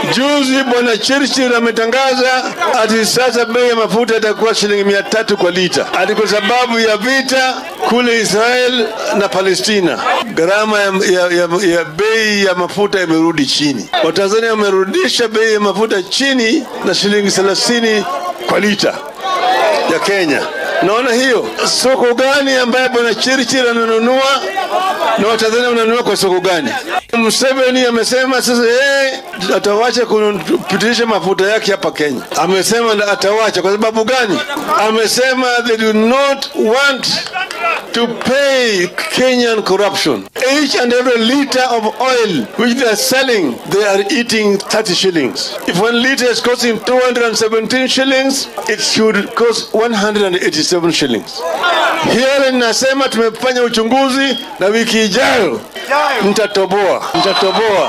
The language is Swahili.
Juzi bwana Churchill ametangaza ati sasa bei ya mafuta itakuwa shilingi mia tatu kwa lita, ati kwa sababu ya vita kule Israel na Palestina, gharama ya, ya, ya, ya bei ya mafuta imerudi chini. Watanzania wamerudisha bei ya mafuta chini na shilingi thelathini kwa lita ya Kenya. Naona hiyo soko gani ambaye bwana Churchill ananunua na Watanzania wananunua kwa soko gani? Museveni amesema sasa yeye atawacha kupitisha mafuta yake hapa Kenya. Amesema na atawacha kwa sababu gani? Amesema they do not want to pay Kenyan corruption. Each and every liter of oil which they are selling, they are eating 30 shillings. If one liter is costing 217 shillings, it should cost 187 shillings. Here nasema tumefanya uchunguzi na wiki ijayo mtatoboa, mtatoboa.